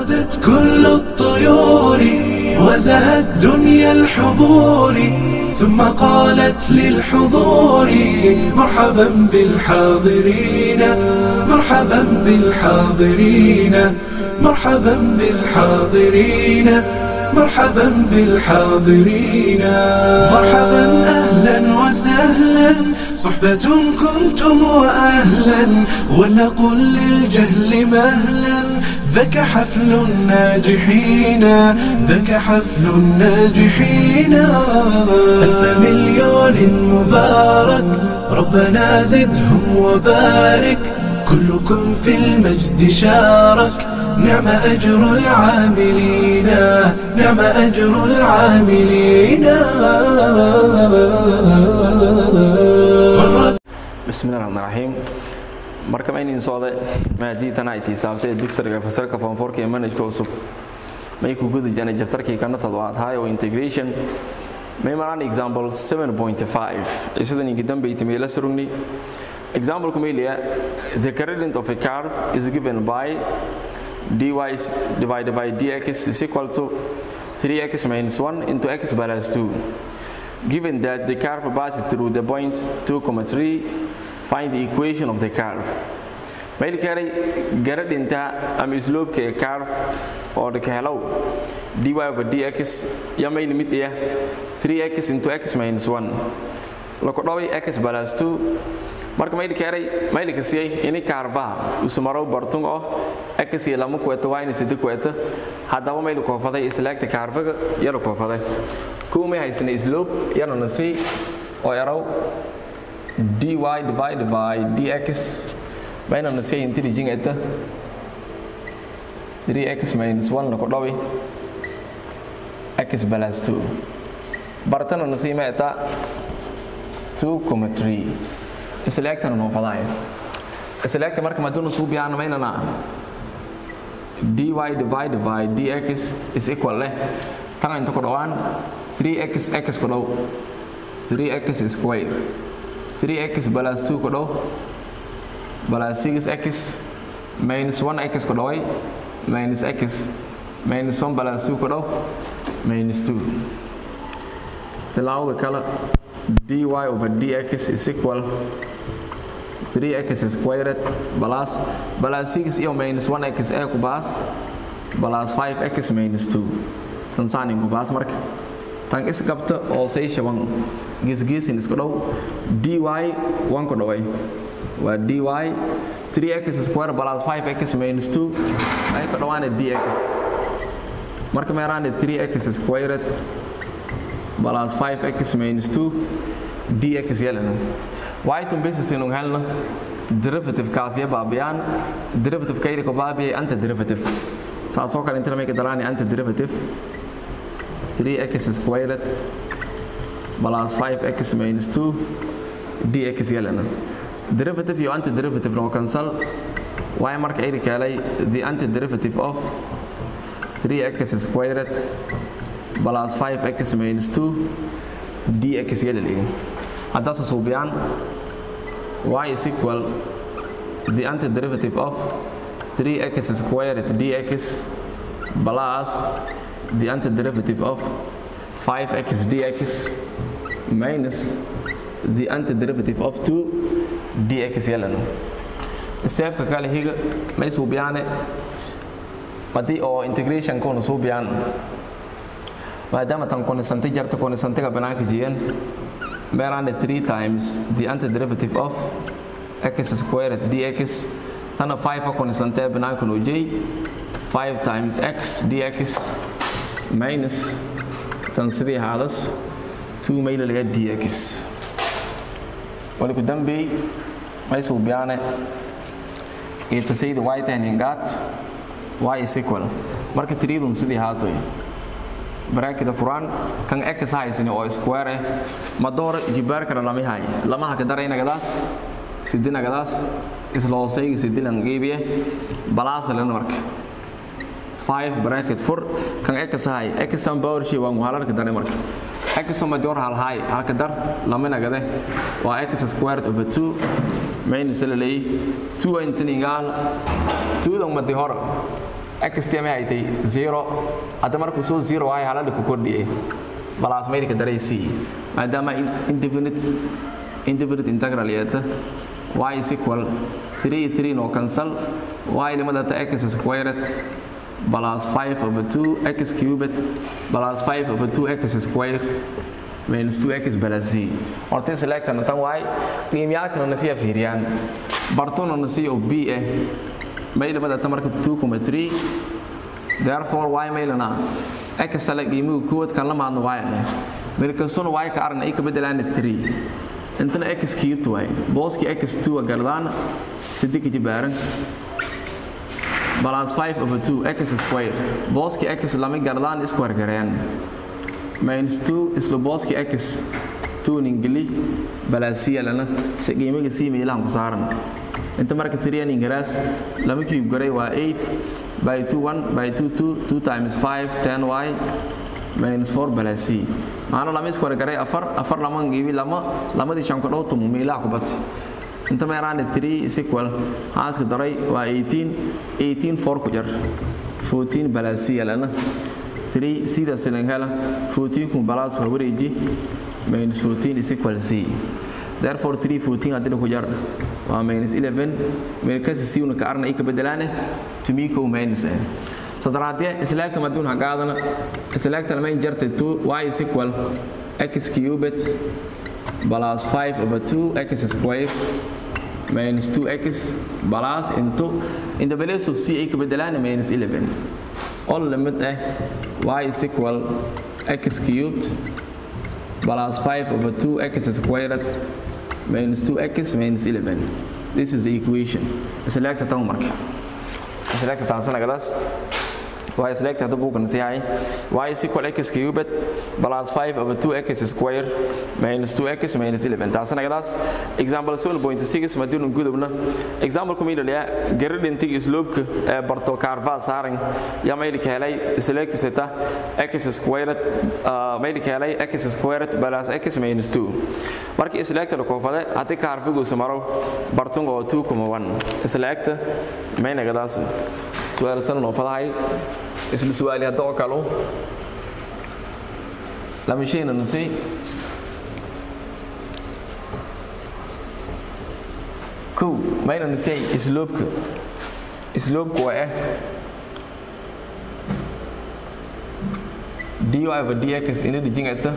وردت كل الطيور وزهت دنيا الحضور ثم قالت للحضور مرحبا بالحاضرين مرحبا بالحاضرين مرحبا بالحاضرين مرحبا بالحاضرين مرحبا أهلا وسهلا صحبة كنتم وأهلا ولنقل للجهل مهلا ذاك حفل الناجحين ذاك حفل الناجحين ألف مليون مبارك ربنا زدهم وبارك كلكم في المجد شارك نعم أجر العاملين نعم أجر العاملين bismillahi raxmaan raxiim marka maynin socda maadii tan ay tiisaabtay dugsiga fasalka foomfoorka ee manhajka cusub may ku guda jana jabtarkii kana toddobaad high integration may maraan example 7.5 isidan inki dambe itimay la surugni example kumelia the gradient of a curve is given by dy is divided by dx is equal to 3x minus 1 into x plus 2 given that the curve passes through the point 2,3 find the equation of the curve mayl kale garadhinta ama slope ee curve oo dhika helow dy over dx ya mayl mid ah 3x into x minus 1 laku dhaway x plus 2 marka mayl kale mayl ka siyay ini curvaha usumaro bartung oo x iyo lama kuweta waa in sida kuweta haddaba mayl koofaday islaagta curvaga yara koofaday kumay haysana slope yana nasi oo eraw dy divided by dx bayna nasi intelligent eta 3x minus 1 lako dhawi x plus 2 bartana nasi ma eta 2,3 islaagtana noo fadaaya islaagta marka maduuna suu biyaan maynana dy divided by dx is equal leh tan inta ku dhawaan 3x x ku dhow 3x square 3x plus 2 ku dhow plus 6x minus 1x ku dhaway minus x minus 1 plus 2 ku dhow minus 2 tilaawada kale dy over dx is equal 3x squared plus plus 6 iyo minus 1x ee ku baas plus 5x minus 2 tan saanin ku baas marka tan isqabta oo say shaban geesgeesin isku dhow dy 1 ku dhaway waa dy 3x square plus 5x minus 2 ay ku dhawaana dx marka meeraane 3x squared plus 5x minus 2 dx yelana y-tun basis inuu helno derivative kaas iyo baabiyaan derivative kayri ku baabiyay anta derivative saasoo kale inta lamay ka daraani anta derivative 3x squared plus 5x minus 2 dx yelana derivative iyo antiderivative no cancel y marka ay kaalay the antiderivative of 3x squared plus 5x minus 2 dx yelaliin haddaad suubiyaan y is equal the antiderivative of 3x squared dx plus the antiderivative of 5x dx minus the antiderivative of 2 dx yelano steefka kale higa may suubiyaane haddii oo integration kuna suubiyaan maadaama tan kunisanti jarta kunisantiga banaanka jiyan meelaane 3 times the antiderivative of x squared dx tana 5 kunisantee banaanka noo jey 5 times x dx minus tan sidii haadas 2 mayla laga dx waliku dambey may suubiyaane itasayda y tahaningaat y is equal marka tiriidun sidii haatoy baraakida furaan kan x haysani oo square eh ma door jibaarkana lama hay lama haka daraynagadaas sidinagadaas isloosayga sidilan qiibiye balaasa lena marka 5 bracket fur kan x hay x san power shi waa muhalarka daray marka x ma door hal hay halka dar lama nagade waa x squared over 2 minus lalay 2 intan ingaal 2 dan madi hor x tii ma haytay 0 hadda markuu soo 0 ahay halada ku kordhiyay balaas maydka daray c maadaama indefinite indefinite integral yeeta y is equal 3 3 no cancel y limadata x squared plus 5 over 2 x cubed plus 5 over 2 x squared minus 2x plus c horta selectan tan y qiimiyaalkana nasiya fiiriyaan bartuna nasiya oo b ah may limadata marka 2.3 therefore y maylana x tala qiimigu kood kan la maadno y leh mirkasuna y ka arna ay ka bedelaan 3 intana x cubed way booski x2 gardaan sidii jibaaran plus 5 over 2 x square booski x lama gardaan square gareen minus 2 isla booski x 2 ningili balaasiya lana si qiimiga sii meelahan ku saaran inta marka 3 ningaraas lama cube garay waa 8 by 2 1 by 2 2 2 times 5 10y minus 4 balaasi maana lama square garay afar afar lama ngibi lama lamadii shan ku dhowtum meelaha ku bati inta meeraana 3 is equal haaska daray waa 18 18 4 ku jar 14 balaasiya lana 3 sida silangala 14 kun balaas waa wareeji minus 14 is equal c therefore 3 14 haddii ku jar waa minus 11 meelkasi c una ka arna ay ka bedelaane tumiko minus eh sadraadye islaagta maduun hagaadana islaagta lama jarta 2 y is equal x cubed plus 5 over 2 x squared minus 2x plus into in the place of c ay ka bedelaan minus 11 all limit eh y is equal x cubed plus 5 over 2 x squared minus 2x minus 11 this is the equation select tan marka select tan sanagadas y select hadda buugan siyahay y is equal x cubed plus 5 over 2x squared minus 2x minus 11 taasna gadaas example 7.6 madun gudubna example kumida liya garadintig isloobka ee barto karva saaran ya mayli ka helay select seta x squared mayli ka helay x squared plus x minus 2 markii select la koofade hadii karvigu samaro bartungo 2.1 select mayna gadaas su'aal san noo fadahay isla su'aali hadda oo kale lama shayna nasi kow mayna nasay isloobka isloobka waa ah dy over dx ina dhijingata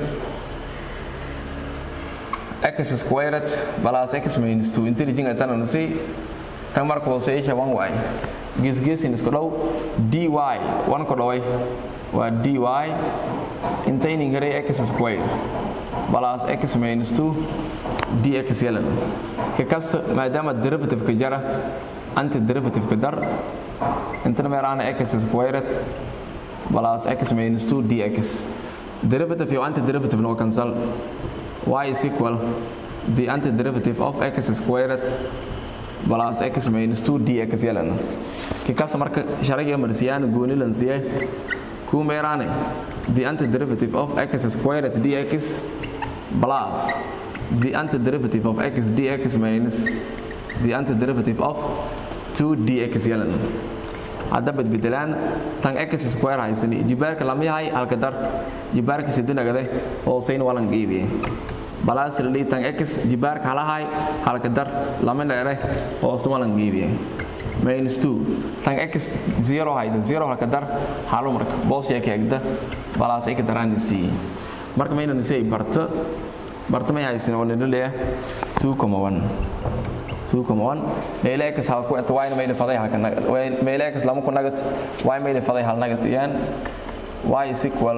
x squared plus x minus 2 inta dhijingatana nasi tan marka hooseeyasha 1 waay geesgeesin isku dhow dy wan ku dhoway waa dy intaynin garay x square plus x minus 2 dx yelan ka kasta maadaama derivative-ka jara anti derivative-ka dar intana meeraana x squared plus x minus 2 dx derivative iyo anti derivative no cancel y is equal the anti derivative of x squared plus x minus 2 dx yelan kikaas marka sharaga marsiyaan gooni lansiye ku meeraane the antiderivative of x squared dx plus the antiderivative of x dx minus the antiderivative of 2 dx yelan hadda badbedelaan tan x square haysani jibaarka lama yahay halka dar jibaarka sidinagade hooseyn walan geebiye balaas lili tan x jibaarka halahay halka dar lama dheere hoos walan geebiye minus 2 tan x 0 hayda 0 halka dar halo marka boos yaa kaagda balaas ay ka daraan c marka mayna nisay barta barta may haysan oo nilaya 2.1 2.1 meela x hal ku inta y meela faday halka meela x lama ku nagat y meela faday hal nagat yan y is equal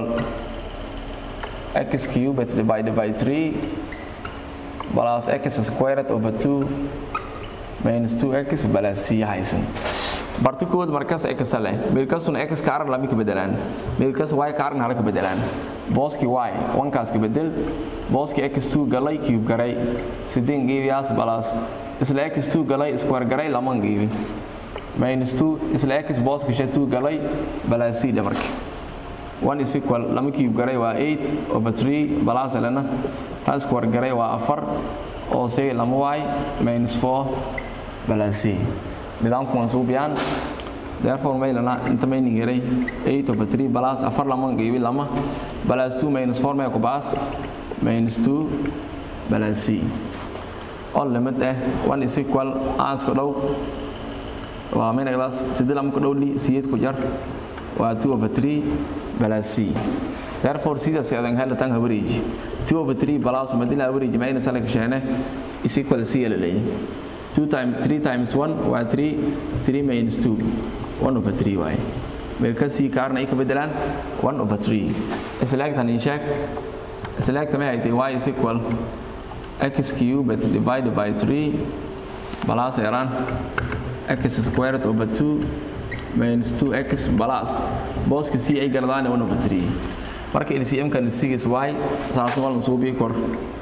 x cubed divided by 3 plus x squared over 2 minus 2x plus c haysan barta kood markaas x leh meelkaasuna x ka aran lama ka bedelaan meelkaas y ka aran hala ka bedelaan booski y wankaas ka bedel booski x2 galay cube garay sideen geebiyaas plus isla x2 galay square garay lama geebi minus 2 isla x booski 2 galay plus c dhamarka 1 is equal lama cube garay waa 8 over 3 plus lana taas square garay waa 4 oo say lama y minus 4 plus c nidaamku waan suubiyaan therefore may lana inta may ningiray 8 over 3 plus afar lama qiibi lama plus 2 minus 4 may ku baas minus 2 plus c all limit eh 1 is equal ans ku dhow waa may nagadaas sidii lama ku dhow li siyeed ku jar waa 2 over 3 plus c therefore sidaas adan hela tan average 2 over 3 plus madina average may nasala kashane is equal c la leeyahay 2 times 3 times 1 waa 3 3 minus 2 1 over 3 waaye marka c kaarna ay ka bedelaan 1 over 3 islaagtan in sheeg islaagta ma haytay y is equal x cubed divided by 3 plus eran x squared over 2 minus 2x plus booska c ay garadaan 1 over 3 marka LCM kan 6 y saas wal soo bi kor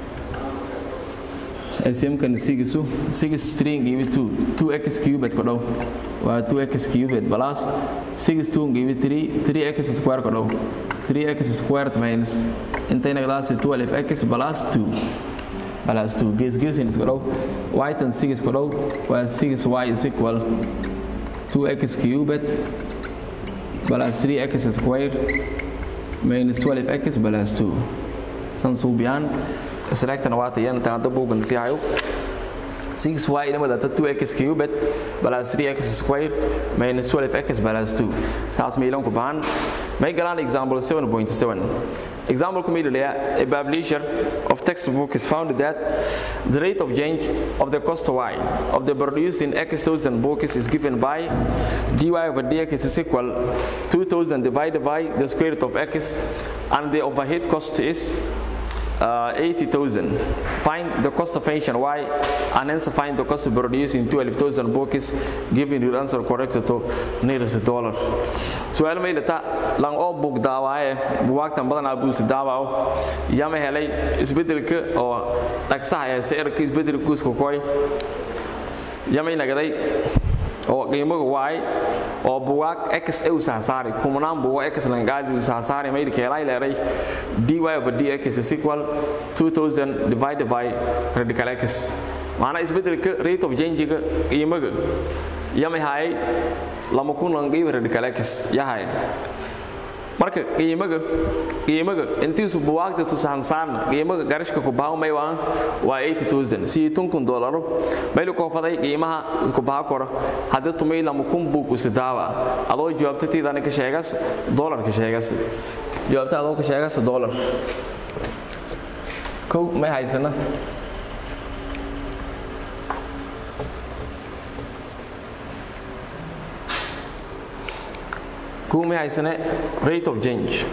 LCM kan 6 su 6 string give 2 2x cubed ko daw waa 2x cubed plus 6 2 give 3 3x square ko daw 3x squared minus intayna class 12x plus 2 plus 2 ges ges in ko daw y tan 6 ko daw waa 6y is equal 2x cubed plus 3x squared minus 12x plus 2 san suubiyaan islaagtana waa tayan taanta buugan si hayo 6y inamada 2x cubed plus 3x squared minus 12x plus 2 taas meelan ku baahan may galaan example 7.7 example ku meelaya a publisher of textbook is found that the rate of change of the cost y of the producing x thousand books is given by dy over dx is equal 2000 divided by the square root of x and the overhead cost is uh, 80,000. Find the cost of function y and answer find the cost of producing 12,000 books giving your answer correct to nearest dollar. Su'aal ma ilata lang oo book daawaaye buwaagtan badan aa buusi daawaaw yama helay isbedelka oo dhagsaha ee sicirka isbedelkiisu koy yama inagaday oo qiimaga waay oo buwaag x u sahsaari kumnaan buwa x langaadi u sahsaari maydi keelay leeray dy over dx is equal 2000 divided by radical x maana isbedelka rate of change ga qiimaga yama hay lama kun langiiba radical x yahay marka qiimaga qiimaga intiisu buwaagta tusahansaarna qiimaga garashka ku bahaw may waa waa 80000 si tunkun doolaro maylu ko faday qiimaha ku baha koro hadda tumay lama kun buu ku sidaawa adoo jawaabta tiidana ka sheegas dollar ka sheegas jawaabta adoo ka sheegas dollar kow may haysana kow may haysane rate of change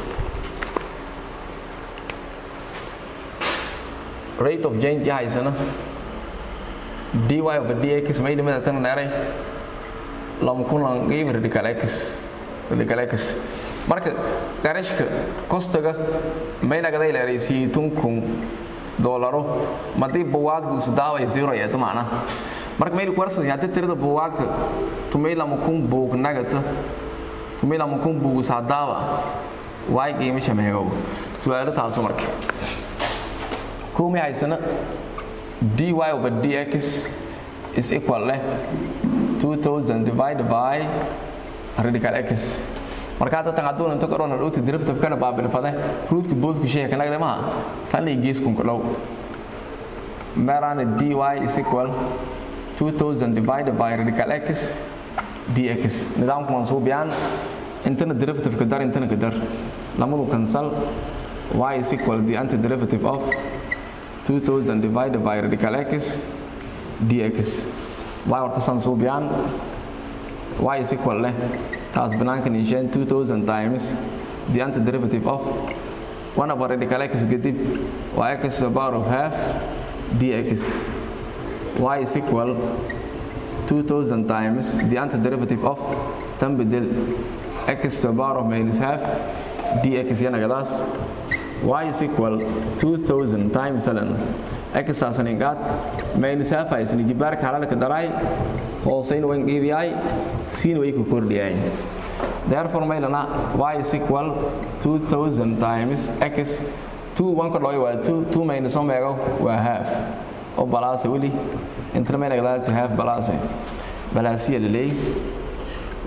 rate of change ya haysana dy over dx may dhimada tan dheeray lama kulan qiimi radical x radical x marka garashka kostaga may nagaday leeraysiiyey tunkun doolaro madii buwaagdu isdaaway zero yeeto macna marka mayli kuwarsan haddii tirada buwaagta tumay lama kun buug nagata tumay lama kun buug sadaawa waay qiimo shameegow su'aalo taaso marka kumi haysana dy over dx is equal leh 2000 divided by radical x marka hadda tan hadduu inta koron dhowti derivative kana baabilfade ruutka booska sheeka nagde maha tan lay gees kun dhow meerana dy is equal 2000 divided by radical x dx nidaamku mansuubiyaan intana derivative ka dar intana ka dar lamadu cancel y is equal the antiderivative of 2000 divided by radical x dx y horta san suubiyaan y is equal leh taas banaanka niisheen 2000 times the antiderivative of 1 over radical x kadib waa x to the power of half dx y is equal 2000 times the antiderivative of tan bedel x to the power of minus half dx yanagadaas y is equal 2000 times ln x aasani qaad minus half aysani jibaarka halalka daray hoosayna wan qiibiyay siina way ku kordhiyay therefore maylana y is equal 2000 times x 2 1 ka dhoy waa 2 2 minus omega waa half oo balaasa weli intana mayna gadaasi half balaasa balaasiya laleey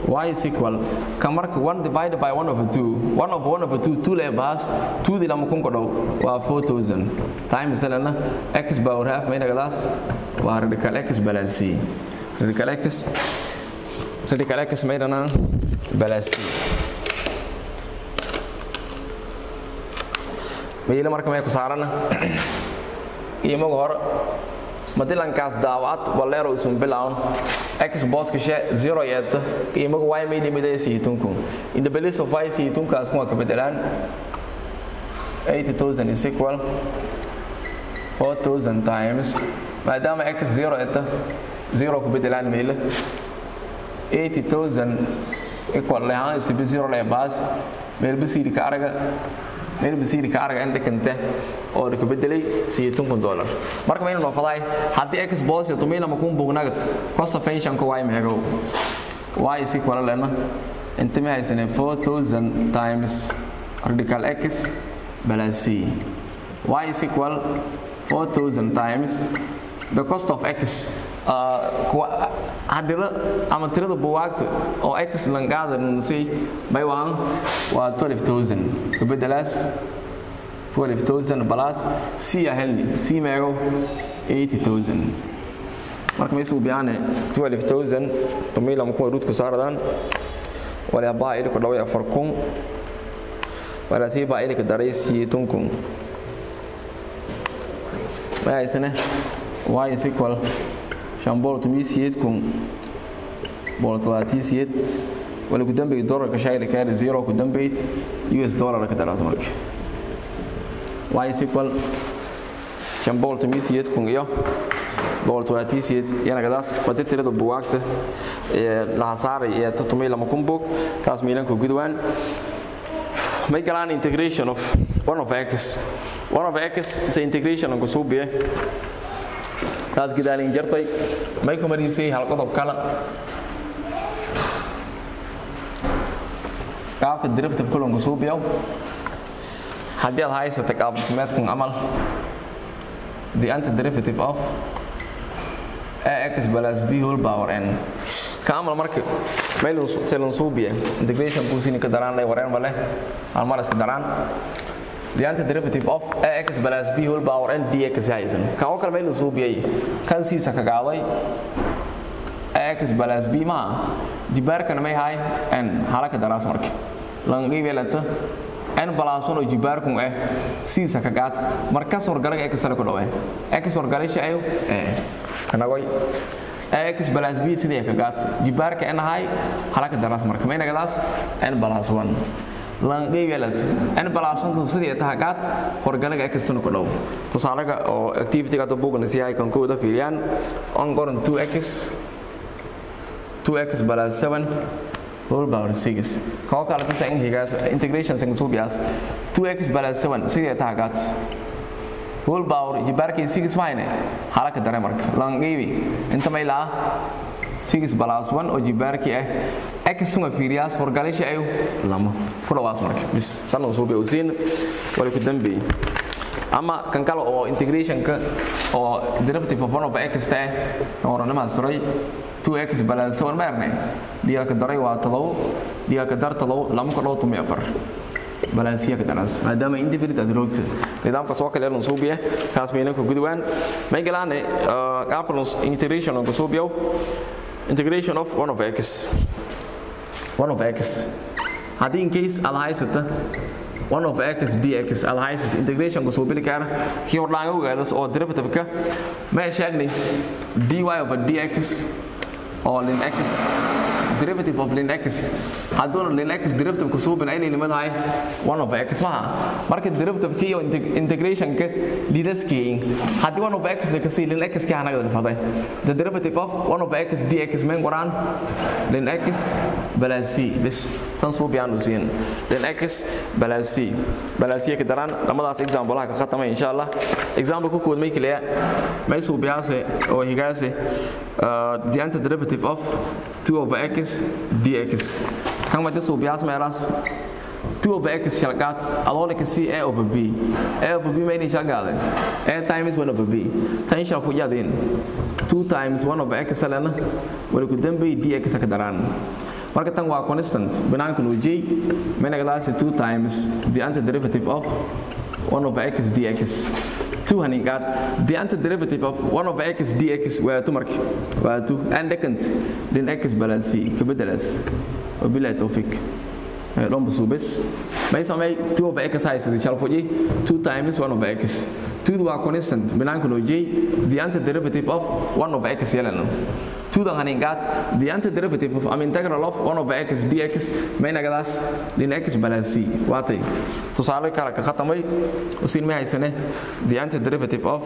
y is equal ka marka 1 divided by 1 over 2 1 over 1 over 2 2 lee baas 2 di lama kun kodhow waa 4000 times lana x power half maynagadaas waa radical x balance c radical x radical x maydhanaa balance c mayla marka may ku saarana qiimaga hore madilankaas daawacad waleero isun bilawn x booska she zero yeeta qiimaga y may dhimidee siitunku in the place of y siitunkaas kuma ka bedelaan 80000 is equal 4000 times maadaama x zero yeeta zero ku bedelaan meyle 80000 equal lehaan isibi zero lee baas meelba siiri ka araga meel basiiri ka araga in dhikante oo dhika bedelay siyeetun kun dollar marka mayna noo faday haddii x boos iyo tumila makun bugnagat cost of pension ko way meego y is equal lena inta ma haysane 4000 times radical x balance c y is equal 4000 times the cost of x hadira ama tirada buwaagta oo x langaada nasi bay wahan waa 12000 kabedelaas 12000 plus c a helni c meego 80000 marka maysu biyaane 12000 tumila makuma ruudku saaradaan wala baa ilku dhaway afar kun wala si baa ilka daray siyeetun kun ma haysane y is equal shan bool tomiyo siyeed kun bool toddobaatiyo siyeed wala ku dambeeyay dollarka shayla kaari zero ku dambeeyay us dollar ka daraas marka y is equal shan bool tomiyo siyeed kun iyo bool toddobaatiyo siyeed yana gadaas wadi tirada buwaagta ee laha saaray ee todomiyo lama kun boog taas miilanka gudwaan may galaan integration of one of x one of x is integration ku suubiye taas gidaalin jartay may ku marisay hal qodob kale qaabka derivative kulunku suubiyow haddii aad haysata qaab dhismeedkun amal the antiderivative of ax plus b whole power n ka amal marka meel selun suubiya integration kuusini ka daraan lay wareen male hal mar iska daraan the antiderivative of ax plus b whole power n dx haysan kan oo kale meel suubiyay kan siisa ka qaaday ax plus b ma jibaarkana may hay n halaka daraas marka lan qiibeelata n plus 1 oo jibaarkun ah siisa ka qaad markaas wargalaga x la ku dhawe x wargalasha ayo eh kanagoy x plus b sidii ka qaad jibaarka n hay halaka daraas marka may nagadaas n plus 1 lanqeybeelad n balaashantan sidii taha qaad horgalaga ekastana ku dhow tusaalaga oo activity-ga hadda buugana si ay kan kooda fiiriyaan on goran 2x 2x plus 7 whole power 6 koo kale tasa in higaas integration sin suubiyaas 2x plus 7 sidii taha qaad whole power jibaarkay 6 fine halaka dare marka lanqeybi inta may laa 6 plus 1 oo jibaarkii ah x uma fiiriyaas horgalisha ayu lama ku dhawaas marka bis sanan soo beewsiin wali ku dambeey ama kan kale oo integrationka oo derivative of 1 over x ta oo ranama saray 2x plus 1 meerne diya ka daray waa talow diya ka dar talow lama ka dhaw tumi afar balansiya ka daras maadaama indifferent aad roogta nidaamka soo kale lan suubiye kaas meelan ku gudwaan may galaane qaabka integration oo suubiyo integration of 1 of x 1 of x haddii in case aad haysata 1 of x dx aad haysata integration ku suubili kara kii hordhaan ogaadas oo derivative-ka ma sheegnay dy over dx oo lin x derivative of lin x hadduuna lin x derivative ku suubin aynay nimadahay 1 of x maha marka derivative-ka iyo integration-ka lidaskiin haddii 1 of x la kasii lin x ka hanaga dhafaday the derivative of 1 of x dx men qoraan lin x balance c bis tan suubiyaan u siin lin x balance c balance ka daraan lamadaas example ka khatama insha Allah example ku kood may kaliya may suubiyaase oo higaase the antiderivative of 2 over x dx kan ma suubiyaas meelas 2 over x shalqaad adoo la kasi a over b a over b ma inay shalqaadeen a times 1 over b tan shal fu yadeen 2 times 1 over x lana wala ku dambeey dx ka daraan marka tan waa constant banaanka noo j menagadaas 2 times the antiderivative of 1 over x dx 2 haningaad the antiderivative of 1 over x dx waa tu marka waa 2 and second then x balance kabedelaas wabillahi tawfiq dhomba suubes may samay 2 over x haysada shalfoji 2 times 1 over x 2 waa constant banaanka noo j the antiderivative of 1 over x yeelana 2 dan haningaad the antiderivative of am integral of 1 over x dx maynagadaas lin x balance waatay tusaale kale ka khatamay usiin ma haysane the antiderivative of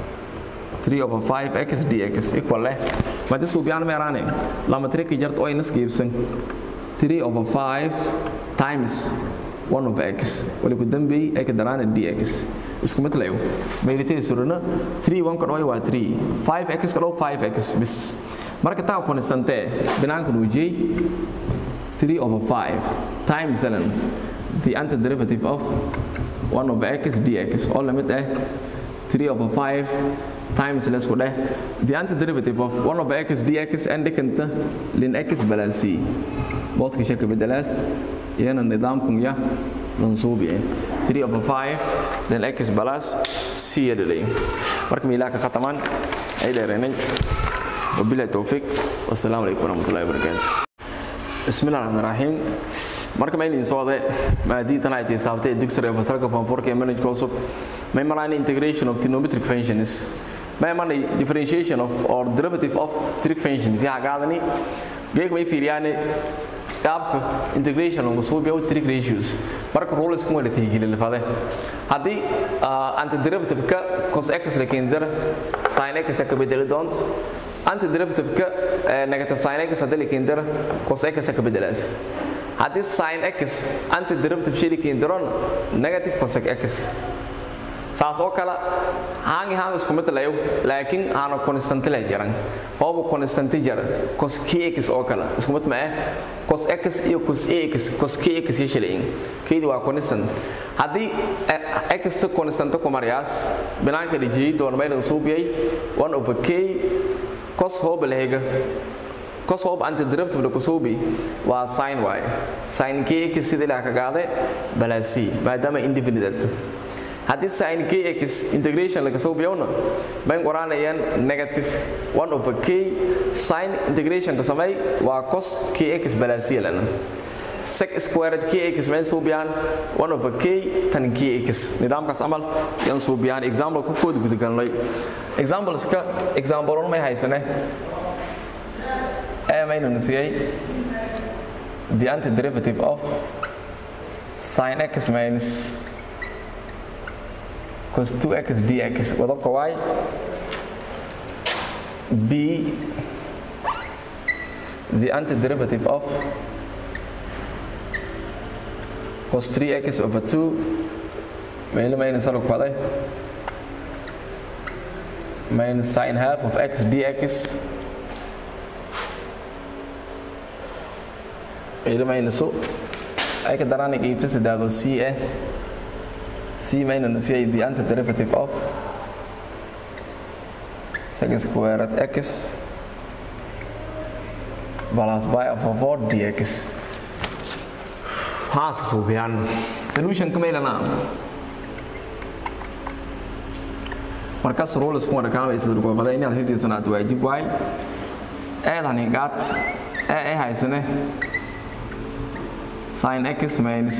3 over 5 x dx equal leh madi suubiyaan meeraane lama triki jart oo inas giibsan 3 over 5 times 1 over x wali ku dambeeyey ay ka daraana dx isku mid layo meelitay suruna 3 1 ka dhaway waa 3 5 x ka dhaw 5 x bis marka taa konstante binaanka nuu jey 3 over 5 times ln the antiderivative of 1 over x dx oo lamid ah 3 over 5 times lesku dheh the antiderivative of 1 over x dx and dhikanta lin x balansi booska shaka bedelaas iyana nidaamkun ya mansuubiye 3 over 5 then x balas c yadhalay marka miilaa ka khatamaan ay dheereenay wabillahi tawfiiq wassalaamu calaykum waraxmatullahi wabarakaatu bismillahi raxmaan raxiim marka ma idin socde maadii tan ay tisaabtay dugsiga fasalka form 4 ee manage cusub may maraan integration of trigonometric functions may maraan differentiation of or derivative of trig functions ya gaadani geeg may fiiriyaan qaabka integration lagu soo biyo trig ratios marka rules kuma la tixgelin lafade hadii antiderivative ka cos x la keendara sin x ka bedeli doont antiderivative ka negative sin x hadii la keendara cos x ka bedelaas haddii sin x antiderivative shayli keendaron negative cos x saas oo kale haangi haan isku mid layo laakiin haana constante la jiran hoobu constante jara cos kx oo kale isku mid ma ah cos x iyo cos ax cos kx iyo shilin keedi waa constant haddii x constante ku mariyaas binaanka dhijiyey doon maynan suubiyay 1 over k cos hooba lahiga cos hoob antiderivative la kusuubi waa sin y sin kx sida ilaa ka gaade balasi maadaama indefinite haddii sin kx integration laga soo biyowna bayn qoraanayaan negative 1 over k sin integration ka samay waa cos kx balasi lana sec squared kx mayn soo biyaan 1 over k tan kx nidaamkaas amal yan soo biyaan example ku kood gudagalnay exampleska example may haysane ee maynu nasiyay the antiderivative of sin x minus cos 2x dx wadabka y b the antiderivative of cos 3x over 2 meelo mayna salug faday minus sin half of x dx meelo maynaso ay ka daraan qiibta sadaado c ah c minus c the antiderivative of second squared x plus y over 4 dx haas suubiyaan solution ka meelana markaas rules kuma dhakaamay sida lagu faday inaad hifdiisanaad waajib waay eedan ingaad ee ay haysane sin x minus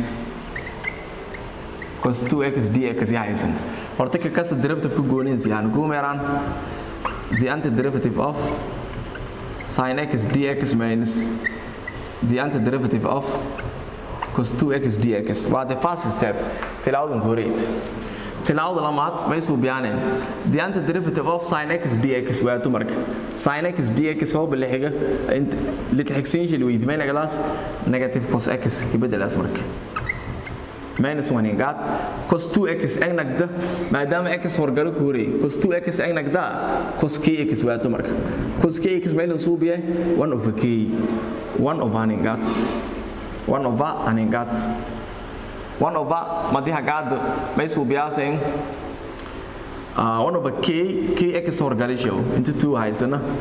cos 2x dx ya haysan horta ka kasa derivative ka goonaysa yani ku meeraan the antiderivative of sin x dx minus the antiderivative of cos 2x dx waa the first step tilaawadan horeyd tilaawada lamaad may suubiyaaneen the antiderivative of sin x dx waa dumarka sin x dx oo bilixiga litixigsiinshil weydimaynagadaas negative cos x kabedelaas marka minus 1 ingaad cos 2x egnagda maadaama x horgalo ku horeey cos 2x egnagda cos kx waa dumarka cos kx maylan suubiye 1 over k 1 over aningaad 1 over aningaad 1 over madiha gaad may suubiyaaseen uh, 1 over k kx horgalisho into 2 haysana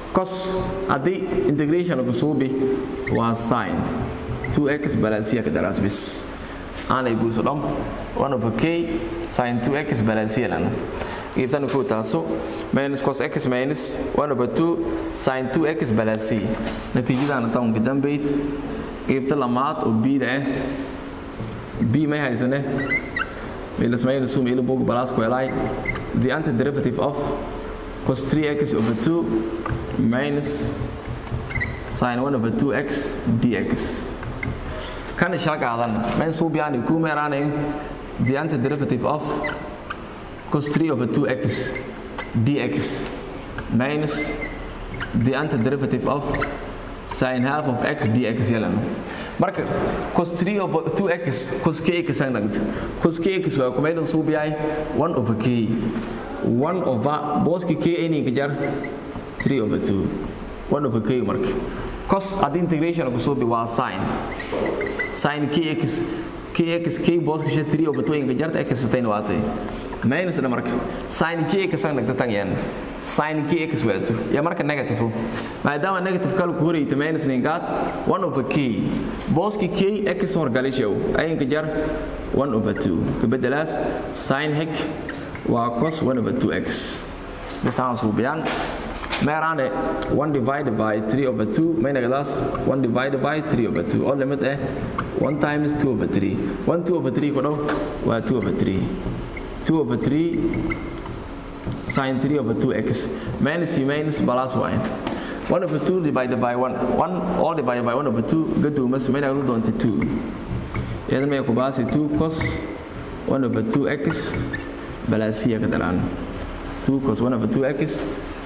cos haddii integration lagu suubi waa sin 2x balaasiya ka daraas bis aanay guulso dhom 1 over k sin 2x balaasiya lana qaybtana ku taaso minus cos x minus 1 over 2 sin 2x balaasiya natiijadana tawnka dambayd qaybta lamaad oo bida ah b may haysane minus minus sum ilo bog balas ku helay the antiderivative of cos 3x over 2 minus sin 1 over 2x dx kan shaqaadan men suu biyani ku meeraanay the antiderivative of cos 3 over 2x dx minus the antiderivative of sin half of x dx yelan marka cos 3 over 2x cos kx ang nagto cos kx waa ku meelan suu biyay 1 over k 1 over boski k any ka jar 3 over 2 1 over k marka cos haddii integration lagu soo bi waa sin sin kx kx k boska sha 3 over 2 inka jarta x satain waatay minus na marka sin kx ang nagta tangyan sin kx waato ya marka negative maadaama negative kale ku horeyta minus ningaad 1 over k boski k x horgalishow ay inka jar 1 over 2 kabedelaas sin hek waa cos 1 over 2x bisaan suubiyaan meeraane 1 divided by 3 over 2 may nagadaas 1 divided by 3 over 2 oo limit eh 1 times 2 over 3 1 2 over 3 ku dhow waa 2 over 3 2 over 3 sin 3 over 2x minus v minus plus y 1 over 2 divided by 1 1 all divided by 1 over 2 gaduumas may nagadu doonta 2 iyada may ku baasi 2 cos 1 over 2x balaasiya ka dalaan 2 cos 1 over 2x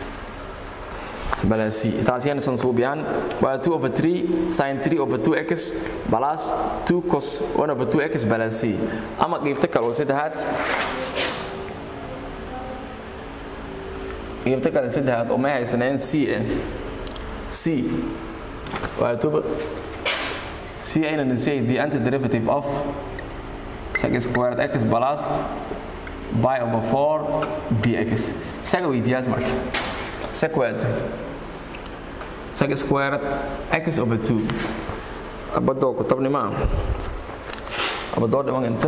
balasi taasiyana san suubiyaan waa 2 over 3 sin 3 over 2x plus 2 cos 1 over 2x balasi ama qaybta kale oo saddexaad qaybta kale saddexaad oo may haysaneen c eh c waa tuba c ayna nisay the antiderivative of sec squared x plus by over 4 dx saga weydiyaas marka sec waa sec squared x over 2 abadoo ku tabnima abadoo dhiman inta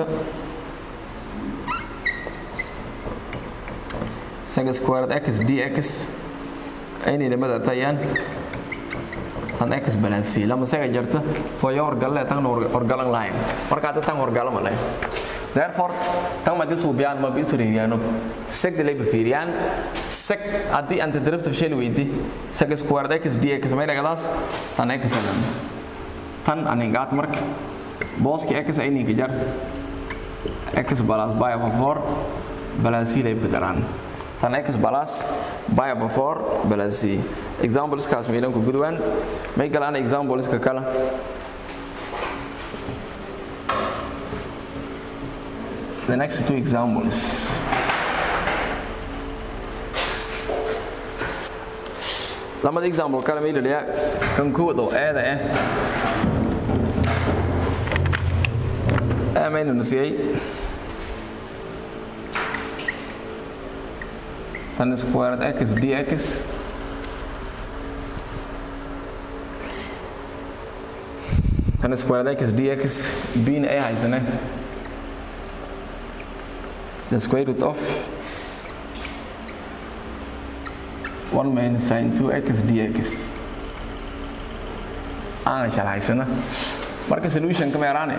sec squared x dx aynay lamada tayaan tan x balansi lama saga jarta toyo horgalle tan horgalan lahayn marka hadda tan horgalama lahayn therefore tan ma disu biyaan ma bisu riyaano sec de lay bafiriyaan sec haddii antiderivative shay weydi sec squared x dx may dhagadaas tan x anan tan aningaat marka booski x ay ninka jar x plus by over 4 balansi lay bedelaan tan x plus by over 4 balansi examples kaas meelan ku gudwaan may galaan examples ka kala the next two examples. lamada example kale ma ilaliya kan kowaad oo eeda ah aamaynu nasiyey tan squared x dx tan squared x dx bna ay haysane the square root of 1 minus sin 2x dx aan sharxaysana marka solution kama yaraane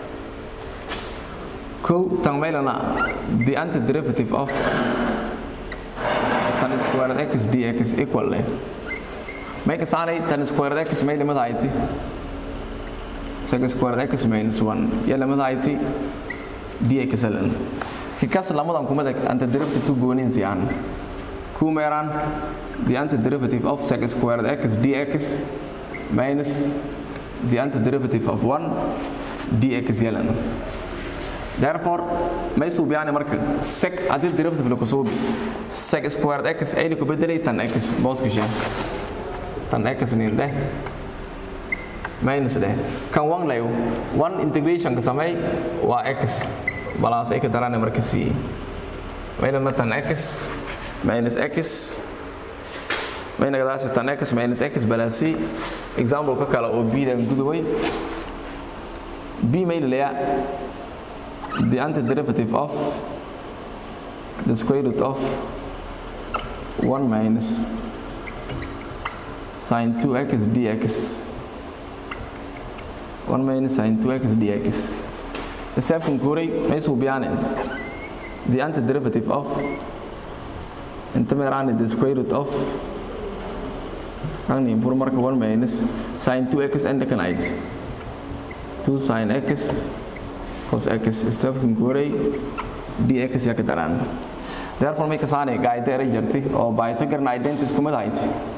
kow tan maylana the antiderivative of tan squared x dx equal leh may ka saanay tan squared x may limada ayti sec squared x minus 1 ya limada ayti dx ln kikas lamadan kumada antiderivative ku goonin siyaan ku meeraan the antiderivative of sec squared x dx minus the antiderivative of 1 dx yelan therefore may suubiyaani marka sec haddii derivative la kusuubi sec squared x ayna ku bedelay tan x booskasha tan x nin dheh minus dheh kan wan layo one integration ka samey waa x balaas ay ka daraan marka c maylana tan x minus x may nagadaas tan x minus x plus c example ka kale oo b dan gudubay b may leeyahay the antiderivative of the square root of 1 minus sin 2x dx 1 minus sin 2x dx xisaabkan koray may suubiyaan the antiderivative of inta meeraan the square root of ang impur marka 1 minus sin 2x and kan ait 2 sin x cos x xisaabkan koray dx ya ka daraan therefore may kasaane gaayta eray jirtay oo Pythagorean identity isku mid ahayd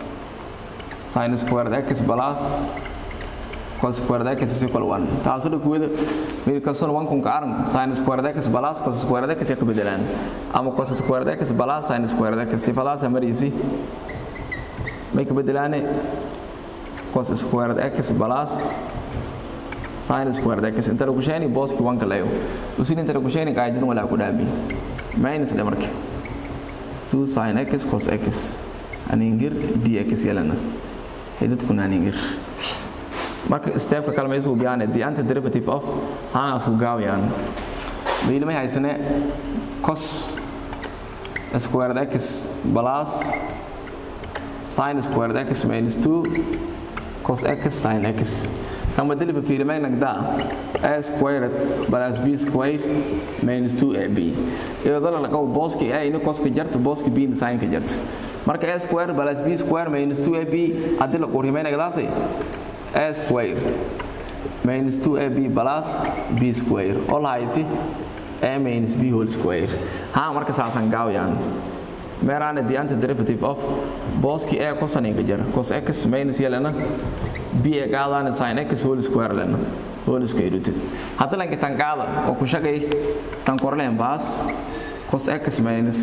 sin squared x plus cos squared x is equal 1 taasoo dhakuwada meel kastoon 1 kun ka aran sin squared x plus cos squared x ya ka bedelaan ama cos squared x plus sin squared x tifadaas marisi may ka bedelaane cos squared x plus sin squared x inta lagu sheeni booski 1 ka leeyo usin inta lagu sheeni qaacidada wala ku dhaabi minus dhe marka 2 sin x cos x aningir dx yelana xididkuna aningir marka steepka kale ma isugu biyaan the antiderivative of haas ku gaawayaan wiil may haysane cos squared x plus sin squared x minus 2 cos x sin x kan bedeli fiilimay nagda a squared plus b squared minus 2ab iyadoo la qabo booski a ina coska jarto booski b ina sin ka jarto marka a squared plus b squared minus 2ab hadii la qorimay nagdaasay a square minus 2ab plus b square oo lahayti a minus b whole square ha marka saasan gaawayaan meeraana the antiderivative of booski a cosaniga jara cos x minus yelana b e qaadaan sin x whole square lana whole square root hadda lanka tan qaada oo ku shaqay tan korleen baas cos x minus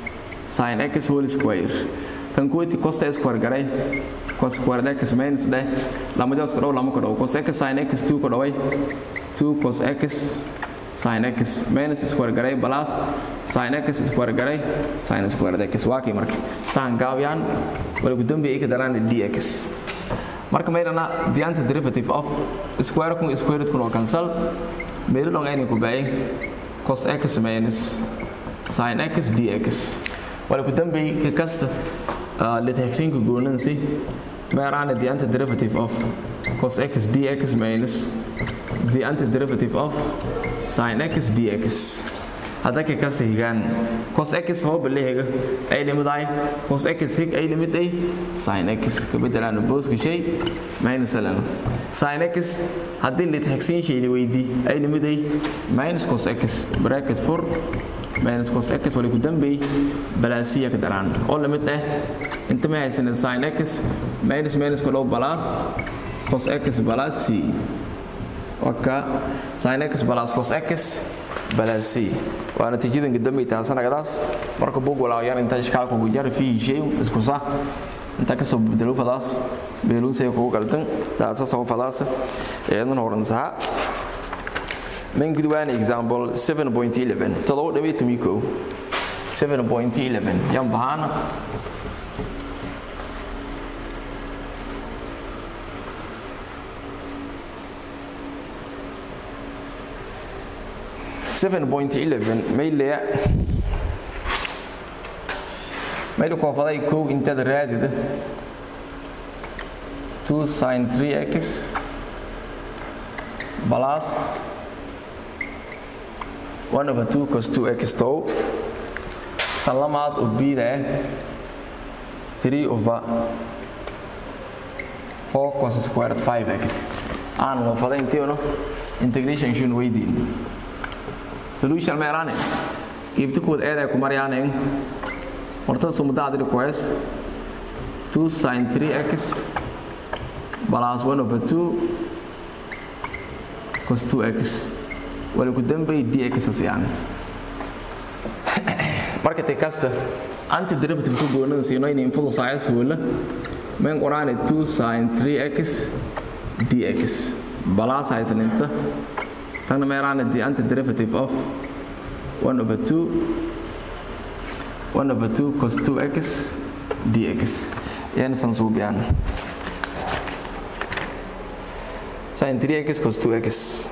sin x whole square tan kuwati cos square garay cos square x minus dhe lama jos ka dhow lama ka dhow cos x sin x 2 ka dhoway 2 cos x sin x minus square garay plus sin x square garay sin square x waa kii marka saan gaabiyaan wala ku dambi ay ka daraan dx marka meydana the antiderivative of square kun square root kun oo cancel meelo long ayna ku baayay cos x minus sin x dx wala ku dambi ka kasta litexinka goonansi meeraana the antiderivative of cos x dx minus the antiderivative of sin x dx hadda ka kasta higaan cos x hoo balehiga ay limiday cos x hig ay limiday sin x ka bedelaan booska shay minus lana sin x haddii litexin shay la weydii ay limiday minus cos x bracket 4 minus cos x wali ku dambey balaasiya ka daraan oo lamid ah inta ma haysanin sin x minus minus ku dhow plus cos x plus c waka sin x plus cos x plus c waa natiijadan gadambey tahasanagadaas marka bug walaayaan inta ishkaalka ugu jari fiihi shay isku sax inta kasoo bedelo fadaas beeluusay kugu galtan daasa soo fadaasa eedan horan saha من قد وان example 7.11 تلو دبي تميكو 7.11 يم بهانا Seven point eleven mayle maylu koofaday kow intaad raadida two sin three x plus 1 over 2 cos 2x tow tan lamaad oo bida ah 3 over 4 cos squared 5x aan waafada inteeno integration shun weydiin solution meerane iibta kuwad eeday ku maryaaneen wartada sumada adili ku hees 2 sin 3x plus 1 over 2 cos 2x wala ku dambay dx siyaan marka te kasta antiderivative ku goonada siino in infulu science wala men qoraan 2 sin 3x dx balas haysan inta tan meeraan the antiderivative of 1 over 2 1 over 2 cos 2x dx yan san suubiyaan sin 3x cos 2x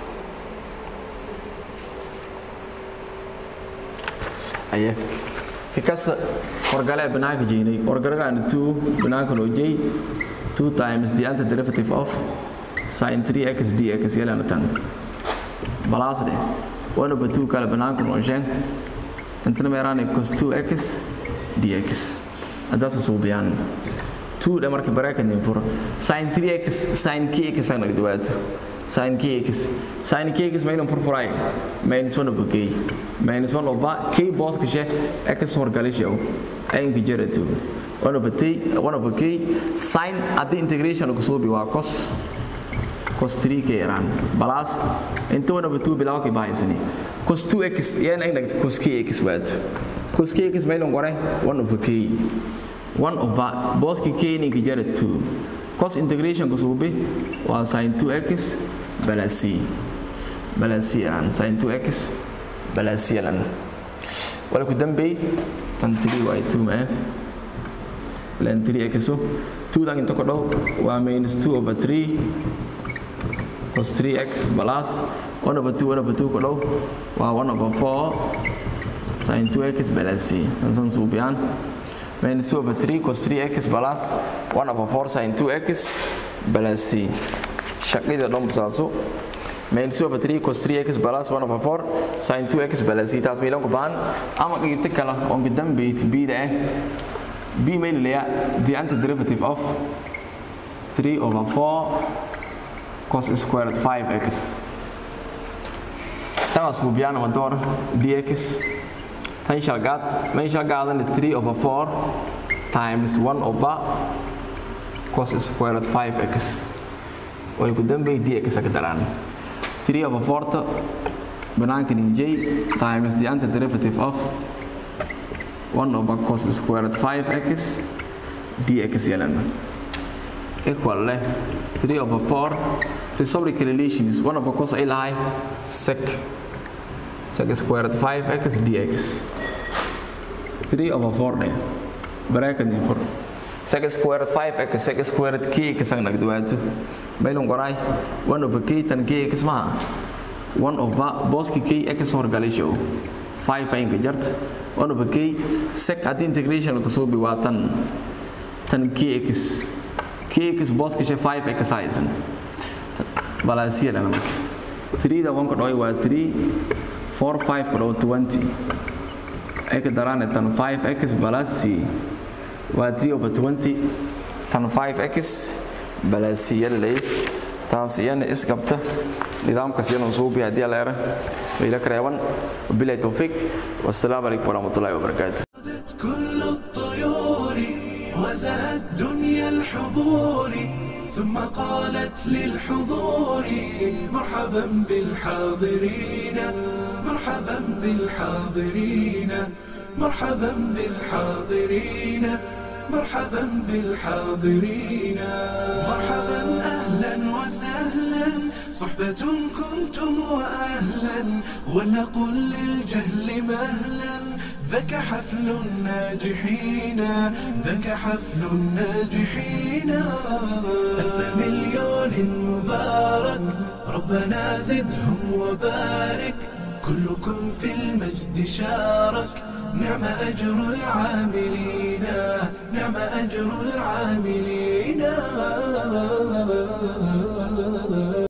aye kikasa horgale banaanka jeynay horgalagaan 2 banaanka loo jeey 2 times the antiderivative of sin 3x dx yelana tan balaas dheh 1 over 2 kale banaanka loo sheeg intana meeraanay cos 2x dx haddaasa suubiyaan 2 dhe marka baraakan furo sin 3x sin kx aan dhawaato sin kx sin kx maynan furfuray minus 1 over k minus 1 over k boss kashe x horgalisho aynka jara 2 1 over t 1 over k sin haddii integration lagu suubi waa cos cos 3 k yaraan balaas inta 1 over 2 bilaw ka bahaysani cos 2x yan ay nagta cos kx waato cos kx maynan gore 1 over k 1 over booski k ninka jara 2 cos integration ku suubi waa sin 2x balas c balas c yaraan sin 2x balas c yalan wala ku dambey tan 3 waa 2 ma plan 3x so 2 dan inta ku dhow waa minus 2 over 3 cos 3x balas 1 over 2 1 over 2 ku dhow waa 1 over 4 sin 2x balas c tan san suubiyaan minus 2 over 3 cos 3x plus 1 over 4 sin 2x plus c shaqida dhan saaso minus 2 over 3 cos 3x plus 1 over 4 sin 2x plus c taas meelan ku baan ama qeybta kala oo gidan beet b da eh b meel leeya the antiderivative of 3 over 4 cos squared 5x taas ku biyana ma door dx tan shalgaad man shalgaadan 3 over 4 times 1 over cos squared 5x way ku dambay dx ka daraan 3 over 4 banaanka j times the antiderivative of 1 over cos squared 5x dx yelan equal leh 3 over 4 reciprocal relation is 1 over cos ay lahay sec sec squared 5x dx 3 over 4 ne bracket ni 4 sec squared 5x sec squared k ka sang nagdawaato maylon qoray 1 over k tan k x ma 1 over boski k x horgalisho 5 ay ka jart 1 over k sec at integration ko soo bi waa tan tan kx kx boski 5 x size balansiya lana marka 3 da 1 ka dhoy waa 3 4 5 ka dhow 20 ay ka daraan tan 5x plus c waa 3 over 20 tan 5x plus c yalay taas iyana isqabta nidaamkaas iyana suubi haddii la era ila kareeban wabillahi tawfiq wassalaamu calaykum warahmatullahi wabarakaatuh كل الطيور وزهت دنيا الحضور ثم قالت للحضور مرحبا بالحاضرين مرحبا بالحاضرين مرحبا بالحاضرين مرحبا بالحاضرين مرحبا اهلا وسهلا صحبة كنتم واهلا ولنقل للجهل مهلا ذاك حفل الناجحين ذاك حفل الناجحين ألف مليون مبارك ربنا زدهم وبارك كلكم في المجد شارك نعم أجر العاملين نعم أجر العاملين